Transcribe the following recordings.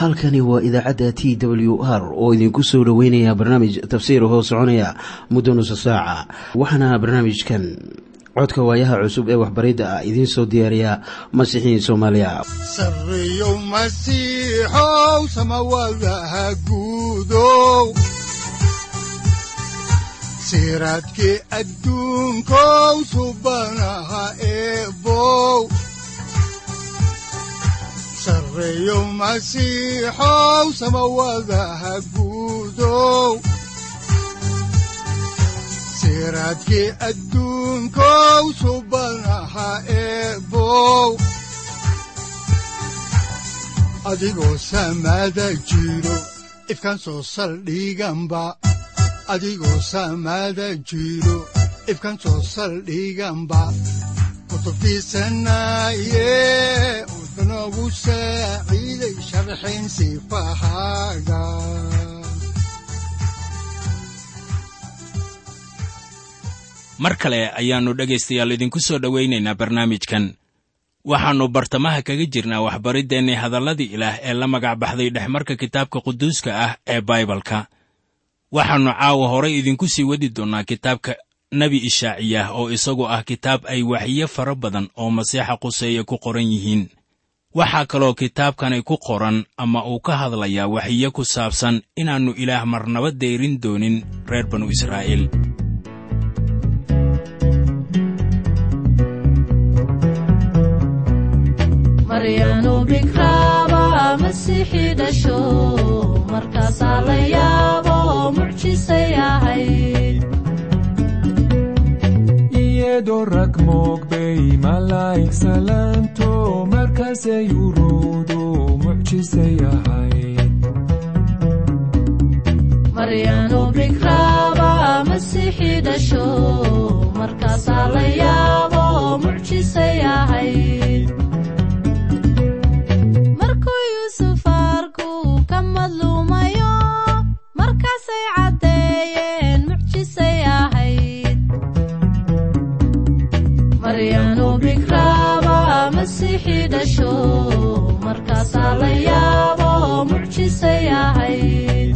halkani waa idaacadda t w r oo idinku soo dhoweynaya barnaamij tafsiir hoo soconaya muddo nusa saaca waxaana barnaamijkan codka waayaha cusub ee waxbaridda ah idiin soo diyaariya masiixiin soomaaliya sareyow masiixow samawadaha guudow siraadkii adduunkow subanaha eebow sareyow masiixow samawadaha guudow siraadkii adduunkow subanaha eebow adigoo samada jiro ifkaan soo saldhiganba adigoo samada jiro ifkaan soo saldhiganba kutubtiisanaye udanogu saaciiday sharxayn sifahaaga mar kale ayaannu dhegaystayaal idinku soo dhowaynaynaa barnaamijkan waxaannu bartamaha kaga jirnaa waxbariddeenni hadalladii ilaah ee la magac baxday dhexmarka kitaabka quduuska ah ee baibalka waxaannu caawa horay idinku sii wadi doonnaa kitaabka nebi ishaaciyah oo isagu ah kitaab ay waxyo fara badan oo masiixa quseeye ku qoran yihiin waxaa kaloo kitaabkani ku qoran ama uu ka hadlayaa waxiyo ku saabsan inaannu ilaah marnaba deyrin doonin reer banu israa'iil maryanu bikraaba masiixi dhasho markaasaa la yaabo mucjisay ahayd iyadoo rag moogbay malaa'ig salaanto markaasay uruudu mucjisay ahayd maryanu bikraaba masiixi dhasho markaasaa la yaabo mucjisay ahayd markuu yuusuf arku ka madluumayo markaasay caddeeyeen mucjisay ahayd maryanu bikraaba masiixi dhasho markaasaa la yaabo mucjisay ahayd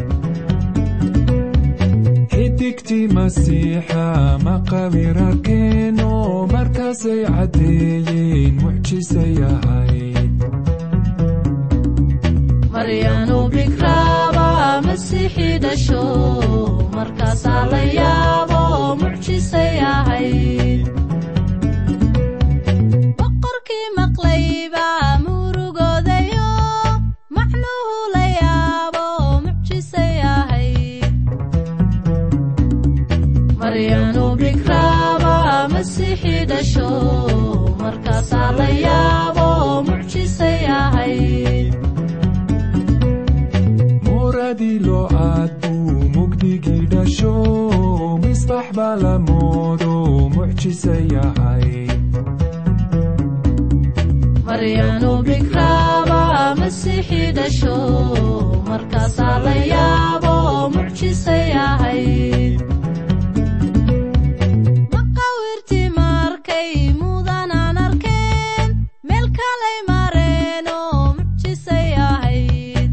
xidigtii masiixa maqabir arkeeno markaasay caddeeyeen mucjisay ahayd maryanu bikraaba masiixi dhasho markaasaa la yaabo mucjisay ahayd boqorkii maqlayba murugoodayo macnuhu la yaabo mucjisay ahayd maryanu bikraaba masiixi dhasho markaasaa la yaabo mucjisay ahayd muradii loo aad buu mugdigii dhasho misbax baa la moodo mucjisay ahayd maryanu bikraaba masiixi dhasho markaasaa la yaabo mucjisay ahayd maqawirtii markay mudanaan arkeen meel kalay mareenoo mucjisay ahayd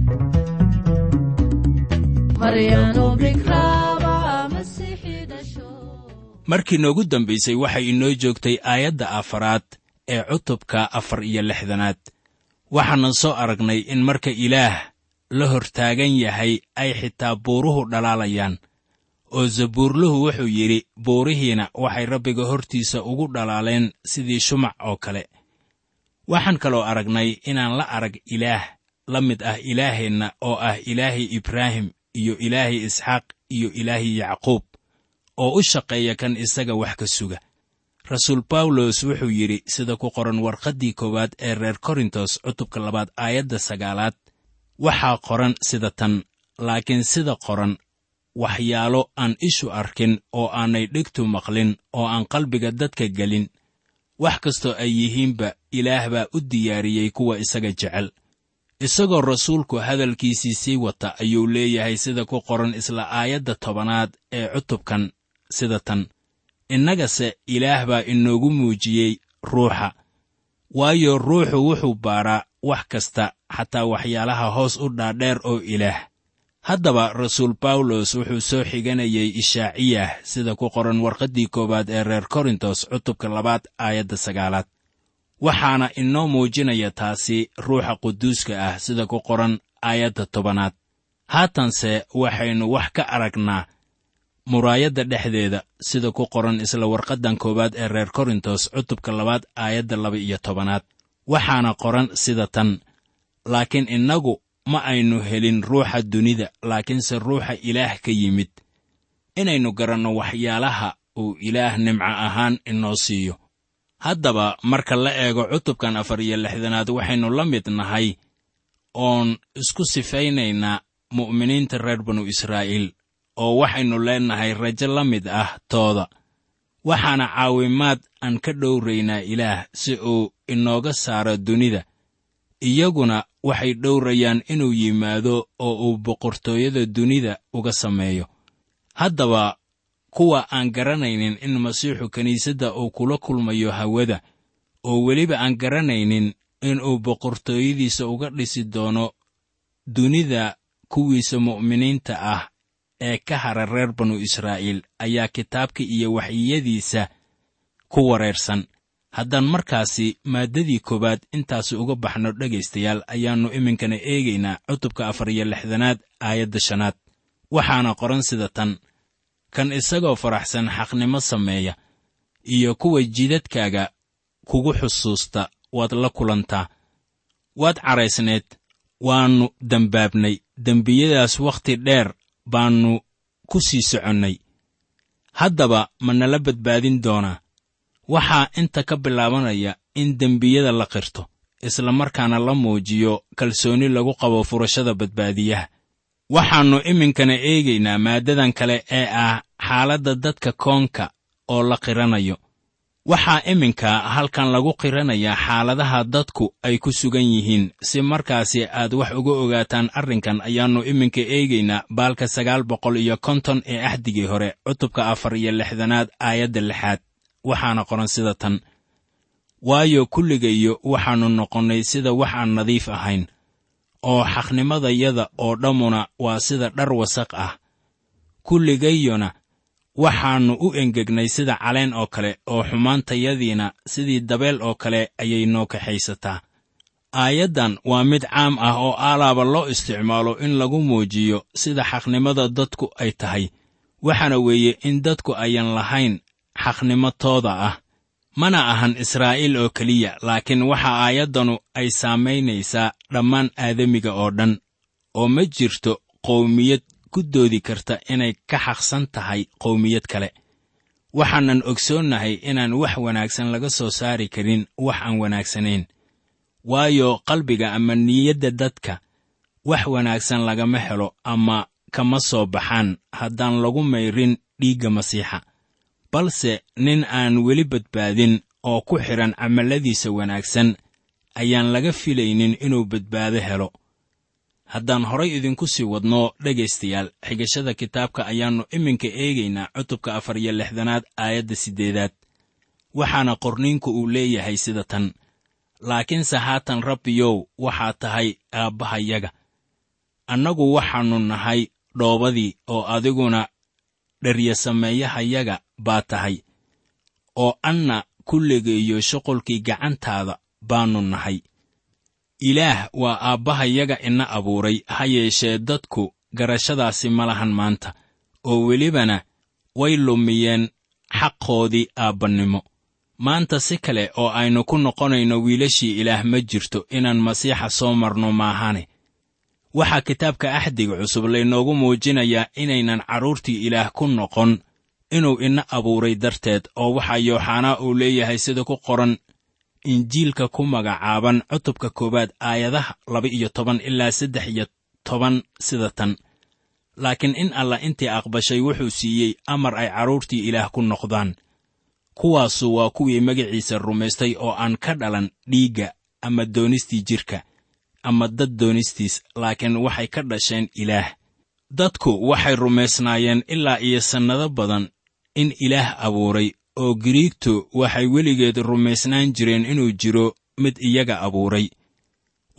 maryanu bikraaba masiixi dhasho markii noogu dambaysay waxay inoo joogtay aayadda afaraad ee cutubka afar iyo lixdanaad waxaanan soo aragnay in marka ilaah la hortaagan yahay ay xitaa buuruhu dhalaalayaan oo zabuurluhu wuxuu yidhi buurihiina waxay rabbiga hortiisa ugu dhalaaleen sidii shumac oo kale waxaan kaloo aragnay inaan la arag ilaah la mid ah ilaaheenna oo ah ilaahay ibraahim iyo ilaahay isxaaq iyo ilaahay yacquub oo u shaqeeya kan isaga wax ka suga rasuul bawlos wuxuu yidhi sida ku qoran warqaddii koowaad ee reer korintos cutubka labaad aayadda sagaalaad waxaa qoran sida tan laakiin sida qoran waxyaalo aan ishu arkin oo aanay dhegtu maqlin oo aan qalbiga dadka gelin wax kastoo ay yihiinba ilaah baa u diyaariyey kuwa isaga jecel isagoo rasuulku hadalkiisii sii wata ayuu leeyahay sida ku qoran isla aayadda tobanaad ee cutubkan sida tan innagase ilaah baa inoogu muujiyey ruuxa waayo ruuxu wuxuu baaraa wax kasta xataa waxyaalaha hoos u dhaadheer oo ilaah haddaba rasuul bawlos wuxuu soo xiganayay ishaaciyah sida ku qoran warqaddii koowaad ee reer korintos cutubka labaad aayadda sagaalaad waxaana inoo muujinaya taasi ruuxa quduuska ah sida ku qoran aayadda tobanaad haatanse waxaynu wax ka aragnaa muraayadda dhexdeeda sida ku qoran isla warqaddan koowaad ee reer korintos cutubka labaad aayadda laba iyo tobanaad waxaana qoran sida tan laakiin innagu ma aynu helin ruuxa dunida laakiinse ruuxa ilaah ka yimid inaynu garanno waxyaalaha uu ilaah nimco ahaan inoo siiyo haddaba marka la eego cutubkan afar iyo lixdanaad waxaynu la mid nahay oon isku sifaynaynaa mu'miniinta reer banu israa'iil oo waxaynu leennahay rajo la mid ah tooda waxaana caawimaad aan ka dhowraynaa ilaah si uu inooga saaro dunida iyaguna waxay dhowrayaan inuu yimaado oo uu boqortooyada dunida uga sameeyo haddaba kuwa aan garanaynin in masiixu kiniisadda uu kula kulmayo hawada oo weliba aan garanaynin inuu boqortooyadiisa uga dhisi doono dunida kuwiisa mu'miniinta ah ee ka hara reer banu israa'iil ayaa kitaabka iyo waxyiyadiisa ku wareersan haddaan markaasi maaddadii koowaad intaasi uga baxno dhegaystayaal ayaannu iminkana eegaynaa cutubka afar iyo lixdanaad aayadda shanaad waxaana qoran sida tan kan isagoo faraxsan xaqnimo sameeya iyo kuwa jidadkaaga kugu xusuusta waad la kulantaa waad caraysneed waannu dembaabnay dembiyadaas wakhti dheer baannu ku sii soconnay haddaba ma nala badbaadin doonaa waxaa inta ka bilaabanaya in dembiyada la qirto isla markaana la muujiyo kalsooni lagu qabo furashada badbaadiyaha waxaannu iminkana eegaynaa maaddadan kale ee ah xaaladda dadka koonka oo la qiranayo waxaa iminka halkan lagu qiranayaa xaaladaha dadku ay ku sugan yihiin si markaasi aad wax uga ogaataan arrinkan ayaannu iminka eegaynaa baalka sagaal boqol iyo konton ee axdigii hore cutubka afar iyo lixdanaad aayadda lixaad waxaana qoran sida tan waayo kulligayo waxaannu noqonnay sida wax aan nadiif ahayn oo xaqnimadayada oo dhammuna waa sida dhar wasaq ah kulligayona waxaannu u engegnay sida caleen oo kale oo xumaantayadiina sidii dabeel oo kale ayay noo kaxaysataa aayaddan waa mid caam ah oo aalaaba loo isticmaalo in lagu muujiyo sida xaqnimada dadku ay tahay waxaana weeye in dadku ayan lahayn xaqnimo tooda ah mana ahan israa'iil oo keliya laakiin waxa aayaddanu ay saamaynaysaa dhammaan aadamiga oo dhan oo ma jirto qowmiyad ku doodi karta inay ka xaqsan tahay qowmiyad kale waxaanan ogsoonnahay inaan wax wanaagsan laga soo saari karin wax aan wanaagsanayn waayo qalbiga ama niyadda dadka wax wanaagsan lagama helo ama kama soo baxaan haddaan lagu mayrin dhiigga masiixa balse nin aan weli badbaadin oo ku xidhan camalladiisa wanaagsan ayaan laga filaynin inuu badbaado helo haddaan horay idinku sii wadno dhegaystayaal xigashada kitaabka ayaannu iminka eegaynaa cutubka afar iyo lixdanaad aayadda siddeedaad waxaana qorniinku uu leeyahay sida tan laakiinse haatan rabbiyow waxaa tahay aabbahayaga annagu waxaannu nahay dhoobadii oo adiguna dheryasameeyahayaga baa tahay oo anna kulligayo shuqulkii gacantaada baannu nahay ilaah waa aabbahayaga ina abuuray ha yeeshee dadku garashadaasi ma lahan maanta oo welibana way lumiyeen xaqoodii aabbannimo maanta si kale oo aynu ku noqonayno wiilashii ilaah ma jirto inaan masiixa soo marno maahane waxaa kitaabka axdiga cusub laynoogu muujinayaa inaynan carruurtii ilaah ku noqon inuu ina abuuray darteed oo waxaa yooxanaa uu leeyahay sida ku qoran injiilka ku magacaaban cutubka koowaad aayadaha laba iyo toban ilaa saddex iyo toban sida tan laakiin in allah intii aqbashay wuxuu siiyey amar ay carruurtii ilaah ku noqdaan kuwaasu waa kuwii magaciisa rumaystay oo aan ka dhalan dhiigga ama doonistii jidhka ama dad doonistiis laakiin waxay ka dhasheen ilaah dadku waxay rumaysnaayeen ilaa iyo sannado badan in ilaah abuuray oo giriigtu waxay weligeed rumaysnaan jireen inuu jiro mid iyaga abuuray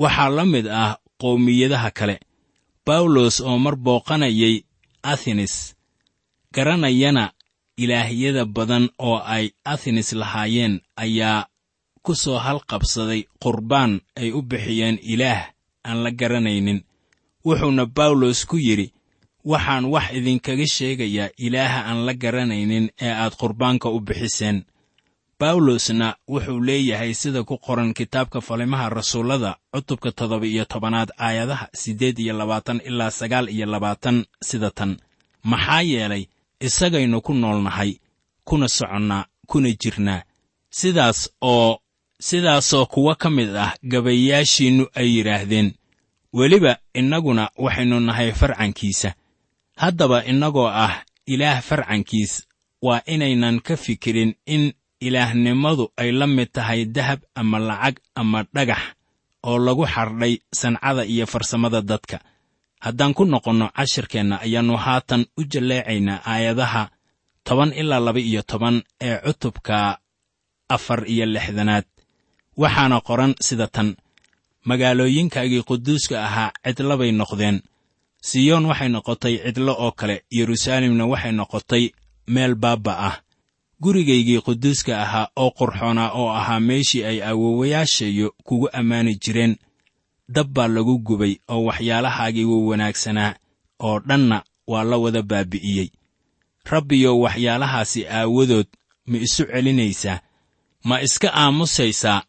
waxaa la mid ah qowmiyadaha kale bawlos oo mar booqanayay athenes garanayana ilaahyada badan oo ay athenes lahaayeen ayaa ku soo halqabsaday qurbaan ay u bixiyeen ilaah aan la garanaynin wuxuuna bawlos ku yidhi waxaan wax idinkaga sheegayaa ilaaha aan la garanaynin ee aad qurbaanka u bixiseen bawlosna wuxuu leeyahay sida ku qoran kitaabka falimaha rasuullada cutubka toddoba iyo tobanaad aayadaha siddeed iyo labaatan ilaa sagaal iyo labaatan sida tan maxaa yeelay isagaynu ku noolnahay kuna soconnaa kuna jirnaa sidaas oo sidaasoo kuwa ka mid ah gabayaashiinnu ay yidhaahdeen weliba innaguna waxaynu nahay farcankiisa haddaba innagoo ah ilaah farcankiis waa inaynan ka fikirin in ilaahnimadu ay la mid tahay dahab ama lacag ama dhagax oo lagu xardhay sancada iyo farsamada dadka haddaan ku noqonno cashirkeenna ayaannu haatan u jalleecaynaa aayadaha toban ilaa laba iyo toban ee cutubka afar iyo lixdanaad waxaana qoran sida tan magaalooyinkaagii quduuska ahaa cidlabay noqdeen siyoon waxay noqotay cidlo oo kale yeruusaalemna waxay noqotay meel baabba ah gurigaygii quduuska ahaa oo qurxoonaa oo ahaa meeshii ay awoowayaashayo kugu ammaani jireen dab baa lagu gubay oo waxyaalahaagii wa wanaagsanaa oo dhanna waa la wada baabi'iyey rabbiyow waxyaalahaasi aawadood ma isu celinaysaa ma iska aamusaysaa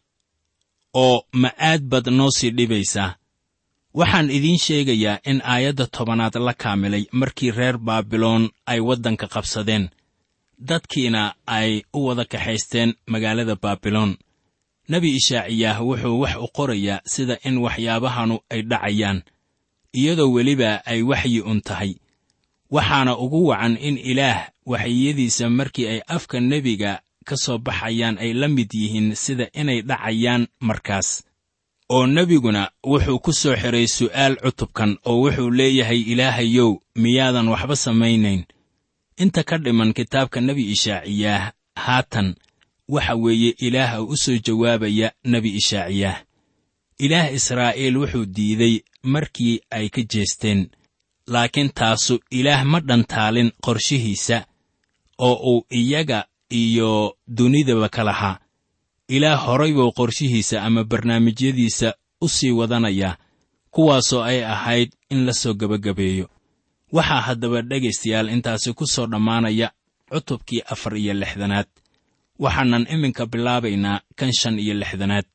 oo ma aad baad noo sii dhibaysaa waxaan idiin sheegayaa in aayadda tobanaad la kaamilay markii reer baabiloon ay waddanka qabsadeen dadkiina ay u wada kaxaysteen magaalada baabiloon nebi ishaaciyaah wuxuu wax u qorayaa sida in waxyaabahanu ay dhacayaan iyadoo weliba ay waxyi un tahay waxaana ugu wacan in ilaah waxyiyadiisa markii ay afka nebiga ka soo baxayaan ay la mid yihiin sida inay dhacayaan markaas oo nebiguna wuxuu ku soo xidhay su'aal cutubkan oo wuxuu leeyahay ilaahayow miyaadan waxba samaynayn inta ka dhiman kitaabka nebi ishaaciyaah haatan waxa weeye ilaaha u soo jawaabaya nebi ishaaciyaah ilaah israa'iil wuxuu diiday markii ay ka jeesteen laakiin taasu ilaah ma dhantaalin qorshihiisa oo uu iyaga iyo dunidaba ka lahaa ilaah horay buu qorshihiisa ama barnaamijyadiisa u sii wadanayaa kuwaasoo ay ahayd in la soo gebagabeeyo waxaa haddaba dhegaystayaal intaasi ku soo dhammaanaya cutubkii afar iyo lixdanaad waxaanan iminka bilaabaynaa kan shan iyo lixdanaad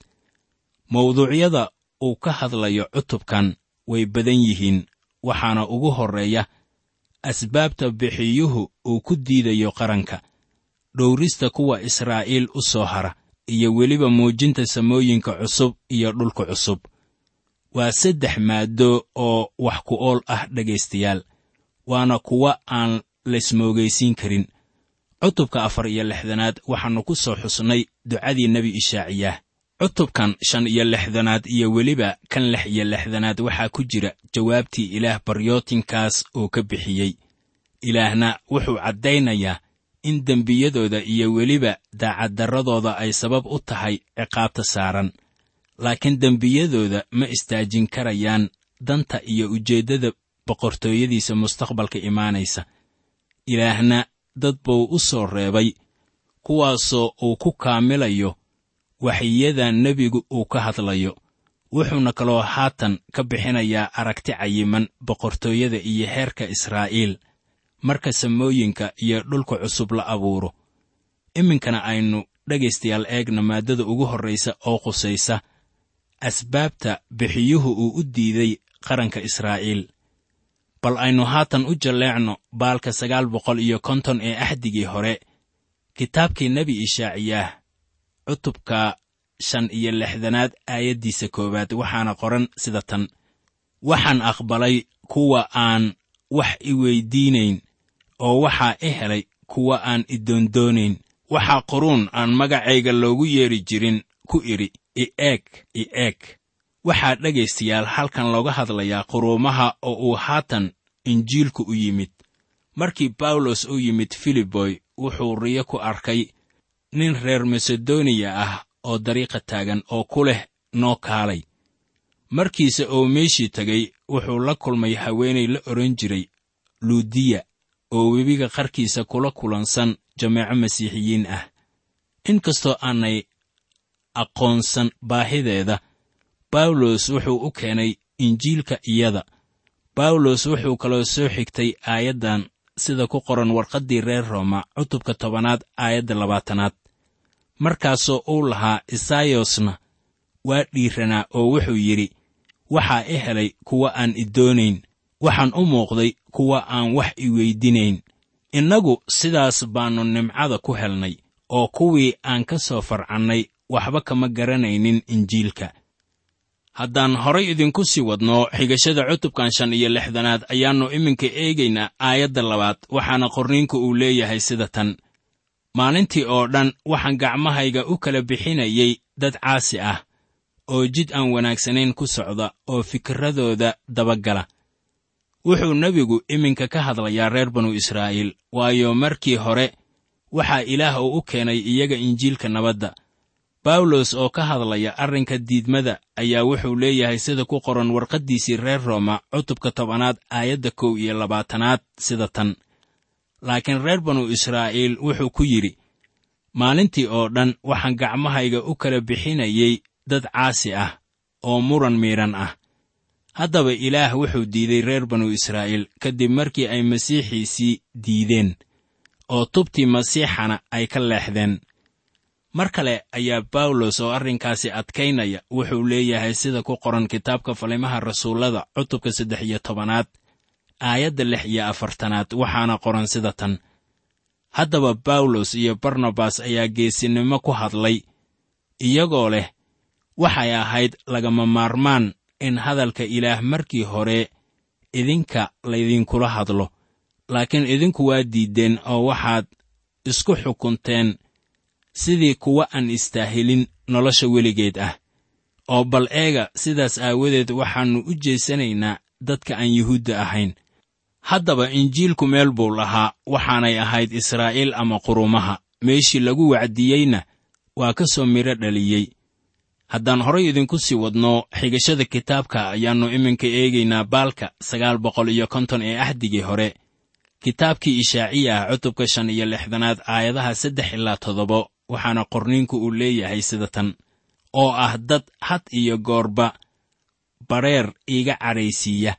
mawduucyada uu ka hadlayo cutubkan way badan yihiin waxaana ugu horreeya asbaabta bixiyuhu uu ku diidayo qaranka dhowrista kuwa israa'iil u soo hara iyo weliba muujinta samooyinka cusub iyo dhulka cusub waa saddex maaddo oo wax ku ool ah dhegaystayaal waana kuwa aan laysmoogaysiin karin cutubka afar iyo lixdanaad waxaannu ku soo xusnay ducadii nebi ishaaciyaah cutubkan shan iyo lixdanaad iyo weliba kan lix iyo lixdanaad waxaa ku jira jawaabtii ilaah baryootinkaas uu ka bixiyey ilaahna wuxuu caddaynayaa in dembiyadooda iyo weliba daacaddarradooda ay sabab u tahay ciqaabta saaran laakiin dembiyadooda ma istaajin karayaan danta iyo ujeeddada boqortooyadiisa mustaqbalka imaanaysa ilaahna dad buu u soo reebay kuwaasoo uu ku kaamilayo waxyada nebigu uu ka hadlayo wuxuuna kaloo haatan ka bixinayaa aragti cayiman boqortooyada iyo heerka israa'iil marka samooyinka iyo dhulka cusub la abuuro iminkana aynu dhegaystayaal eegna maaddada ugu horraysa oo qusaysa asbaabta bixiyuhu uu u diiday qaranka israa'iil bal aynu haatan u jalleecno baalka sagaal boqol iyo konton ee axdigii hore kitaabkii nebi ishaaciyaah cutubka shan iyo lixdanaad aayaddiisa koowaad waxaana qoran sida tan waxaan aqbalay kuwa aan wax i weyddiinayn oo waxaa i helay kuwa aan i doondoonayn waxaa quruun aan magacayga loogu yeedhi jirin ku idhi i eeg i eeg waxaa dhegaystayaal halkan looga hadlayaa quruumaha oo uu haatan injiilku u yimid markii bawlos u yimid filiboy wuxuu riyo ku arkay nin reer masedoniya ah oo dariiqa taagan oo ku leh noo kaalay markiise oo meeshii tegay wuxuu la kulmay haweenay la odhan jiray luudiya oo webiga qarkiisa kula kulansan jameeco masiixiyiin ah inkastoo aanay aqoonsan baahideeda bawlos wuxuu u keenay injiilka iyada bawlos wuxuu kaloo soo xigtay aayaddan sida ku qoran warqaddii reer rooma cutubka tobanaad aayadda labaatanaad markaasoo uu lahaa isaayosna waa dhiiranaa oo wuxuu yidhi waxaa i helay kuwa aan i doonayn waxaan u muuqday kuwa aan wax i weydinayn innagu sidaas baannu nimcada ku helnay oo kuwii aan ka soo farcannay waxba kama garanaynin injiilka haddaan horay idinku sii wadno xigashada cutubkan shan iyo lixdanaad ayaannu iminka eegaynaa aayadda labaad waxaana qorniinku uu leeyahay sida tan maalintii oo dhan waxaan gacmahayga u kala bixinayay dad caasi ah oo jid aan wanaagsanayn ku socda oo fikirradooda dabagala wuxuu nebigu iminka ka hadlayaa reer banu israa'iil waayo markii hore waxaa ilaah uu u keenay iyaga injiilka nabadda bawlos oo ka hadlaya arrinka diidmada ayaa wuxuu leeyahay sida ku qoran warqaddiisii reer rooma cutubka tobanaad aayadda kow iyo labaatanaad sida tan laakiin reer banu israa'iil wuxuu ku yidhi maalintii oo dhan waxaan gacmahayga u kala bixinayay dad caasi ah oo muran miidhan ah haddaba ilaah wuxuu diiday reer banu israa'iil kadib markii ay masiixiisii diideen oo tubtii masiixana ay ka leexdeen mar kale ayaa bawlos oo arrinkaasi adkaynaya wuxuu leeyahay sida ku qoran kitaabka falimaha rasuullada cutubka saddex iyo tobanaad aayadda lix iyo afartanaad waxaana qoran sida tan haddaba bawlos iyo barnabas ayaa geesinimo ku hadlay iyagoo leh waxay ahayd lagama maarmaan in hadalka ilaah markii hore idinka laydinkula hadlo laakiin idinku waa diiddeen oo waxaad isku xukunteen sidii kuwa aan istaahilin nolosha weligeed ah oo bal eega sidaas aawadeed waxaannu u jeesanaynaa dadka aan yuhuudda ahayn haddaba injiilku meel buu lahaa waxaanay ahayd israa'iil ama qurumaha meeshii lagu wacdiyeyna waa ka soo midho dhaliyey haddaan horay idinku sii wadno xigashada kitaabka ayaannu iminka eegaynaa baalka sagaal boqol iyo konton ee axdigii hore kitaabkii ishaaciya ah cutubka shan iyo lixdanaad aayadaha saddex ilaa toddoba waxaana qorniinku uu leeyahay sida tan oo ah dad had iyo goorba badheer iiga cadhaysiiya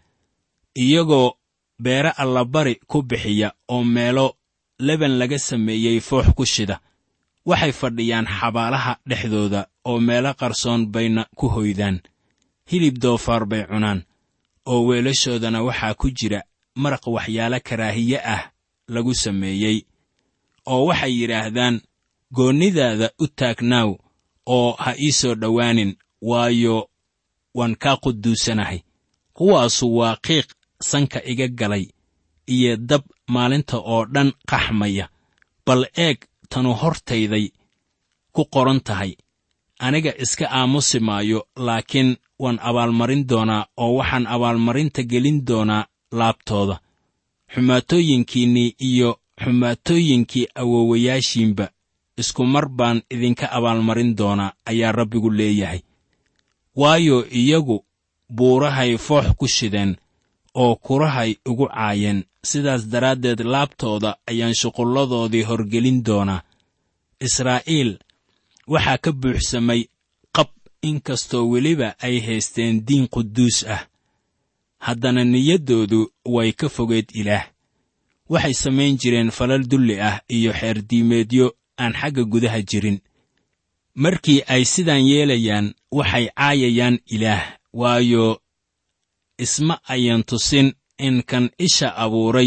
iyagoo beere allabari ku bixiya oo meelo leban laga sameeyey foox ku shida waxay fadhiyaan xabaalaha dhexdooda oo meelo qarsoon bayna ku hoydaan hilib doofaar bay cunaan oo weelashoodana waxaa ku jira maraq waxyaalo karaahiye ah lagu sameeyey oo waxay yidhaahdaan goonnidaada u taagnaaw oo ha ii soo dhowaanin waayo waan kaa quduusanahay kuwaasu waa qiiq sanka iga galay iyo dab maalinta oo dhan qaxmaya bal eeg tanu hortayday ku qoran tahay aniga iska aamusi maayo laakiin waan abaalmarin doonaa oo waxaan abaalmarinta gelin doonaa laabtooda xumaatooyinkiinnii iyo xumaatooyinkii awowayaashiinba isku mar baan idinka abaalmarin doonaa ayaa rabbigu leeyahay waayo iyagu buurahay foox ku shideen oo kurahay ugu caayeen sidaas daraaddeed laabtooda ayaan shuqulladoodii horgelin doonaa israa'iil waxaa ka buuxsamay qab inkastoo weliba ay haysteen diin quduus ah haddana niyaddoodu way ka fogeed ilaah waxay samayn jireen falal dulli ah iyo xeerdiimeedyo aan xagga gudaha jirin markii ay sidaan yeelayaan waxay caayayaan ilaah waayo isma ayan tusin in kan isha abuuray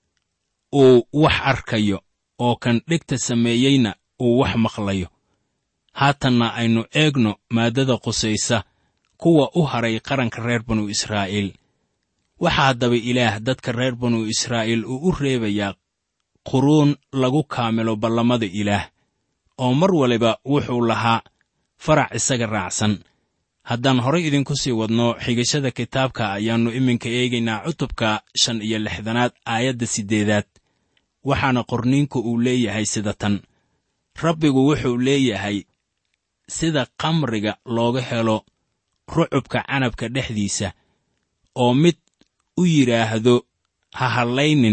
uu wax arkayo oo kan dhegta sameeyeyna uu wax maqlayo haatanna aynu eegno maaddada qusaysa kuwa u haray qaranka reer banu israa'iil waxaa haddaba ilaah dadka reer banu israa'iil uu u reebayaa quruun lagu kaamilo ballamada ilaah oo mar waliba wuxuu lahaa farac isaga raacsan haddaan horay idinku sii wadno xigashada kitaabka ayaannu iminka eegaynaa cutubka shan iyo lixdanaad aayadda siddeedaad waxaana qorniinku uu leeyahay sida tan rabbigu wuxuu leeyahay sida kamriga looga helo rucubka canabka dhexdiisa oo mid u yidhaahdo ha hadlaynin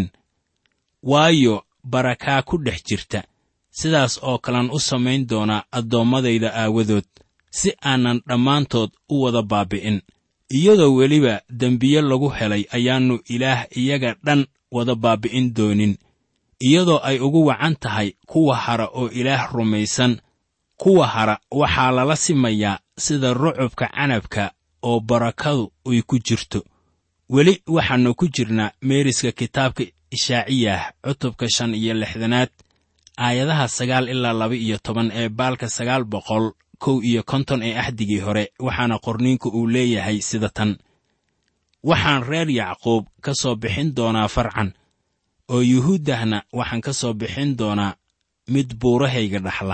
waayo barakaa ku dhex jirta sidaas oo kalan u samayn doonaa addoommadayda aawadood si aanan dhammaantood u wada baabbi'in iyadoo weliba dembiye lagu helay ayaannu ilaah iyaga dhan wada baabbi'in doonin iyadoo ay ugu wacan tahay kuwa hara oo ilaah rumaysan kuwa hara waxaa lala simayaa sida rucubka canabka oo barakadu ay ku jirto weli waxaannu ku jirnaa meeriska kitaabka ishaaciyah cutubka shan iyo lixdanaad aayadaha sagaal ilaa laba iyo toban ee baalka sagaal boqol kow iyo konton ee axdigii hore waxaana qorniinku uu leeyahay sida tan waxaan reer yacquub ka soo bixin doonaa farcan oo yuhuuddahna waxaan ka soo bixin doonaa mid buurahayga dhaxla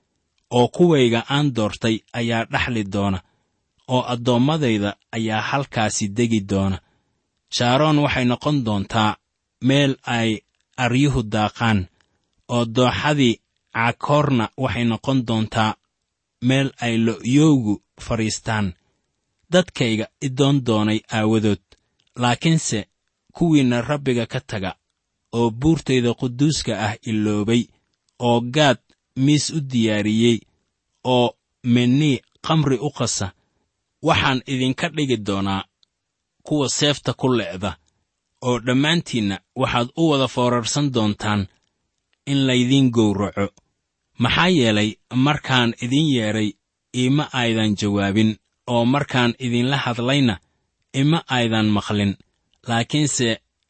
oo kuwayga aan doortay ayaa dhaxli doona oo addoommadayda ayaa halkaasi degi doona shaaroon waxay noqon doontaa meel ay aryuhu daaqaan oo dooxadii caakoorna waxay noqon doontaa meel ay lo'yowgu fadhiistaan dadkayga idoon doonay aawadood laakiinse kuwiinna rabbiga ka taga oo buurtayda quduuska ah iloobay oo gaad miis u diyaariyey oo mennii khamri u qasa waxaan idinka dhigi doonaa kuwa seefta ku le'da oo dhammaantiinna waxaad u wada foorarsan doontaan in laydiin gowraco maxaa yeelay markaan idin yeedhay ima aydan jawaabin oo markaan idinla hadlayna ima aydan maqlin laakiinse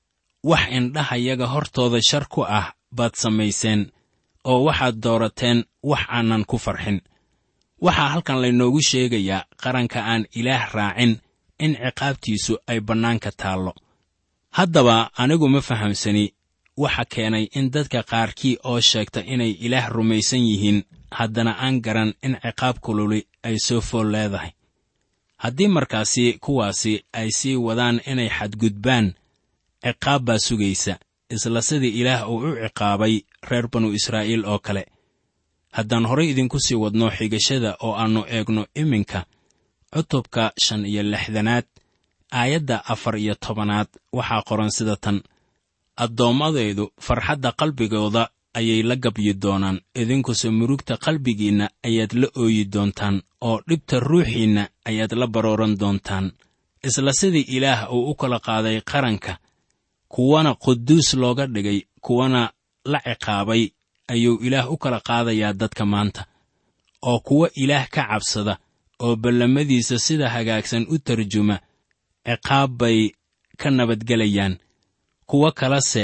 wax indhahayaga hortooda shar ku ah baad samayseen oo waxaad doorateen wax aanan ku farxin waxaa halkan laynoogu sheegayaa qaranka aan ilaah raacin in ciqaabtiisu ay bannaanka taallo haddaba anigu ma fahamsani waxa keenay in dadka qaarkii oo sheegta inay ilaah rumaysan yihiin haddana aan garan in ciqaab kululi ay soo fool leedahay haddii markaasi kuwaasi ay sii wadaan inay xadgudbaan ciqaab baa sugaysa isla sidii ilaah uu u ciqaabay reer banu israa'iil oo kale haddaan horay idinku sii wadno xigashada oo aannu eegno iminka cutubka shan iyo lixdanaad aayadda afar iyo tobanaad waxaa qoran sida tan addoommadaydu farxadda qalbigooda ayay la gabyi doonaan idinkuse murugta qalbigiinna ayaad la ooyi doontaan oo dhibta ruuxiinna ayaad la barooran doontaan isla sidii ilaah uu u kala qaaday qaranka kuwana quduus looga dhigay kuwana la ciqaabay ayuu ilaah u kala qaadayaa dadka maanta oo kuwa ilaah ka cabsada oo ballamadiisa sida hagaagsan u tarjuma ciqaab bay ka nabadgelayaan kuwo kalese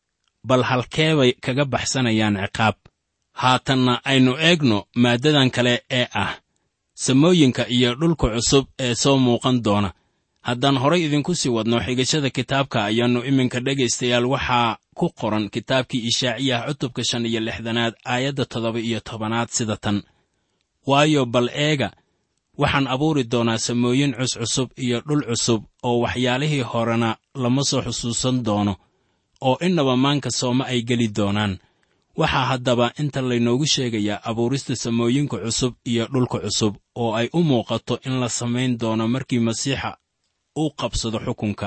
bal halkeebay kaga baxsanayaan ciqaab haatanna aynu eegno maaddadan kale ee ah samooyinka iyo dhulka cusub ee soo muuqan doona haddaan horay idinku sii wadno xigashada kitaabka ayaannu iminka dhegaystayaal waxaa ku qoran kitaabkii ishaaciyah cutubka shan iyo lixdanaad aayadda toddoba iyo tobanaad sida tan waayo bal eega waxaan abuuri doonaa samooyin cuscusub iyo dhul cusub oo waxyaalihii horena lama soo xusuusan doono oo innaba maanka sooma ay geli doonaan waxaa haddaba inta laynoogu sheegayaa abuurista samooyinka cusub iyo dhulka cusub oo ay u muuqato in la samayn doono markii masiixa uu qabsado xukunka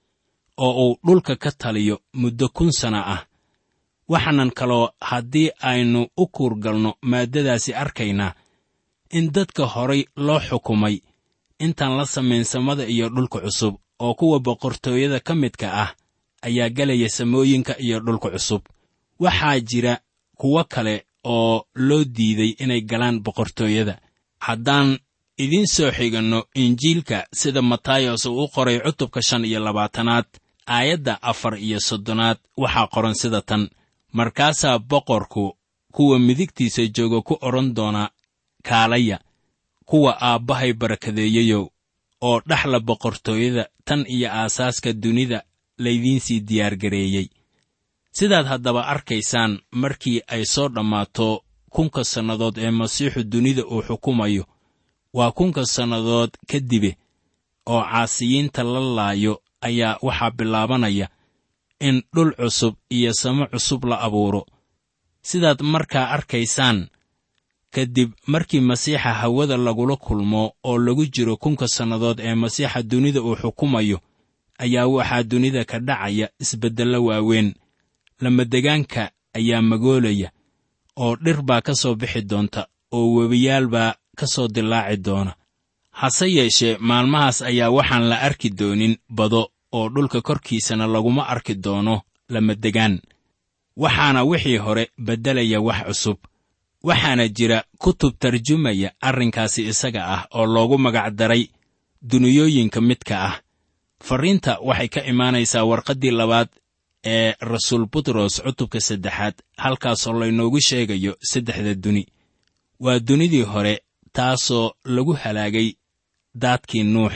oo uu dhulka ka taliyo muddo kun sana ah waxaanan kaloo haddii aynu u kuurgalno maaddadaasi arkaynaa in dadka horay loo xukumay intaan la samayn samada iyo dhulka cusub oo kuwa boqortooyada ka midka ah ayaa gelaya samooyinka iyo dhulka cusub waxaa jira kuwo kale oo loo diiday inay galaan boqortooyada haddaan idiin soo xiganno injiilka sida matayos uu u qoray cutubka shan iyo labaatanaad aayadda afar iyo soddonaad waxaa qoran sida tan markaasaa boqorku kuwa midigtiisa jooga ku odhan doona kaalaya kuwa aabbahay barakadeeyeyow oo dhaxla boqortooyada tan iyo aasaaska dunida laydiinsii diyaargareeyey sidaad haddaba arkaysaan markii ay soo dhammaato kunka sannadood ee masiixu dunida uu xukumayo waa kunka sannadood kadibe oo caasiyiinta la laayo ayaa waxaa bilaabanaya in dhul cusub iyo samo cusub la abuuro sidaad markaa arkaysaan kadib markii masiixa hawada lagula kulmo oo lagu jiro kunka sannadood ee masiixa dunida uu xukumayo ayaa waxaa dunida ka dhacaya isbeddello waaweyn lamadegaanka ayaa magoolaya oo dhir baa ka soo bixi doonta oo webiyaal baa ka soo dilaaci doona hase yeeshee maalmahaas ayaa waxaan la arki doonin bado oo dhulka korkiisana laguma arki doono lamadegaan waxaana wixii hore beddelaya wax cusub waxaana jira kutub tarjumaya arrinkaasi isaga ah oo loogu magacdaray duniyooyinka midka ah farriinta waxay ka imaanaysaa warqaddii labaad ee rasuul butros cutubka saddexaad halkaasoo laynoogu sheegayo saddexda duni waa dunidii hore taasoo lagu halaagay daadkii nuux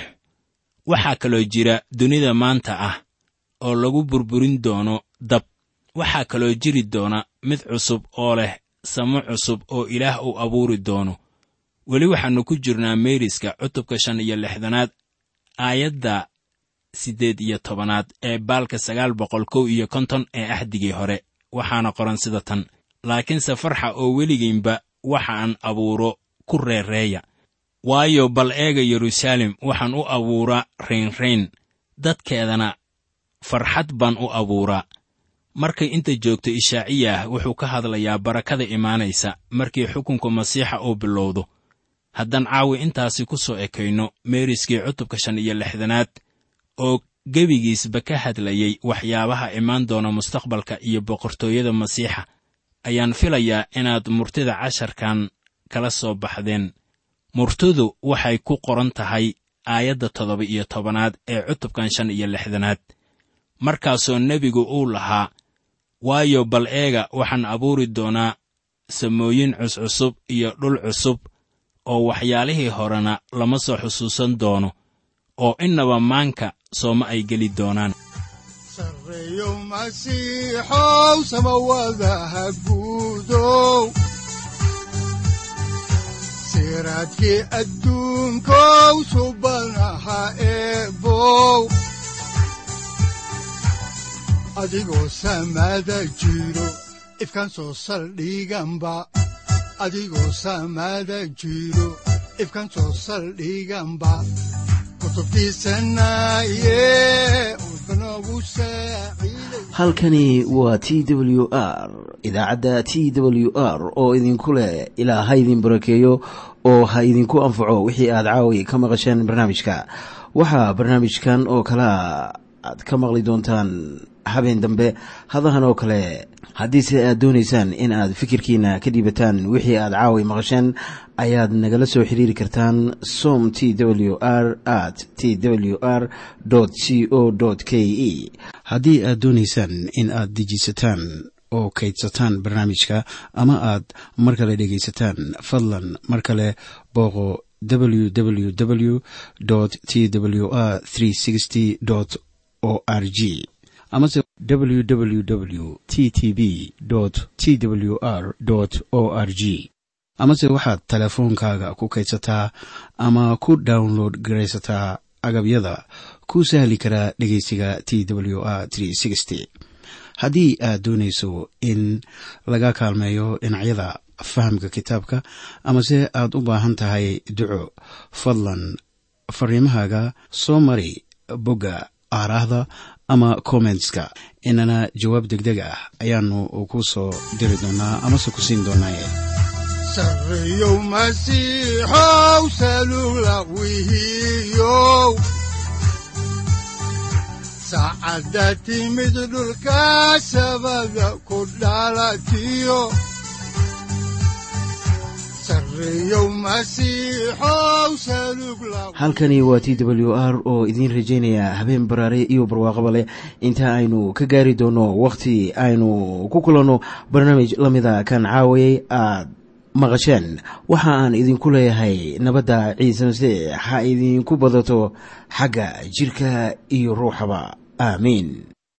waxaa kaloo jira dunida maanta ah oo lagu burburin doono dab waxaa kaloo jiri doona mid cusub oo leh samo cusub oo ilaah uu abuuri doono weli waxaannu ku jirnaa meeriska cutubka shan iyo lixdanaad aayadda siddeed iyo tobanaad ee baalka sagaal boqol kow iyo konton ee axdigii hore waxaana qoran sida tan laakiinse farxa oo weligiinba waxaan abuuro ku reereeya waayo bal eega yeruusaalem waxaan u abuuraa raynrayn dadkeedana farxad baan u abuuraa markay inta joogto ishaaciyah wuxuu ka hadlayaa barakada imaanaysa markii xukunka masiixa uu bilowdo haddaan caawi intaasi ku soo ekayno meeriskii cutubka shan iyo lixdanaad oo gebigiisba ka hadlayay waxyaabaha imaan doona mustaqbalka iyo boqortooyada masiixa ayaan filayaa inaad murtida casharkan kala soo baxdeen murtidu waxay ku qoran tahay aayadda toddoba iyo tobanaad ee cutubkan shan iyo lixdanaad markaasoo nebigu uu lahaa waayo bal eega waxaan abuuri doonaa samooyin cuscusub iyo dhul cusub oo waxyaalihii horena lama soo xusuusan doono oo innaba maanka sooma ay geli doonaan sarreeyo masiixow samawadaha guudow siraadkii adduunkow subanaha eebow adigoo samada jiro ifkaan soo saldhiganba adigoo samada jiro ifkaan soo saldhiganba kutubtiisanaye udbanogu saaciiday halkani waa t w r idaacadda t w r oo idinku leh ilaa ha idin barakeeyo oo ha idinku anfaco wixii aad caawi ka maqasheen barnaamijka waxaa barnaamijkan oo kalea aad ka maqli doontaan habeen dambe hadahan oo kale haddiise aad doonaysaan in aad fikirkiina ka dhiibataan wixii aad caawi maqasheen ayaad nagala soo xiriiri kartaan som t w r at t w r c o k e haddii aad doonaysaan in aad dejiisataan oo kaydsataan barnaamijka ama aad mar kale dhegaysataan fadlan mar kale booqo www t w r o r g amase www t t b t w r o r g amase waxaad teleefoonkaaga ku kaydsataa ama ku download garaysataa agabyada ku sahli karaa dhegeysiga t w r haddii aad doonayso in laga kaalmeeyo dhinacyada fahamka kitaabka amase aad u baahan tahay duco fadlan fariimahaaga soo mari bogga aaraahda ama kommentska inana jawaab degdeg ah ayaanu ku soo diri doonaa amase ku siin doonaaye sarreeyow masiixow salugla wihiyow saacadda timid dhulka sabada ku dhalatiyo sarreeyow masiixow salugla halkani waa t w r oo idiin rajaynaya habeen baraare iyo barwaaqaba leh inta aynu ka gaari doono wakhti aynu ku kulanno barnaamij la mida kan caawayay aad maqasheen waxa aan idinku leeyahay nabadda ciise masiix ha idinku badato xagga jidhka iyo ruuxaba aamiin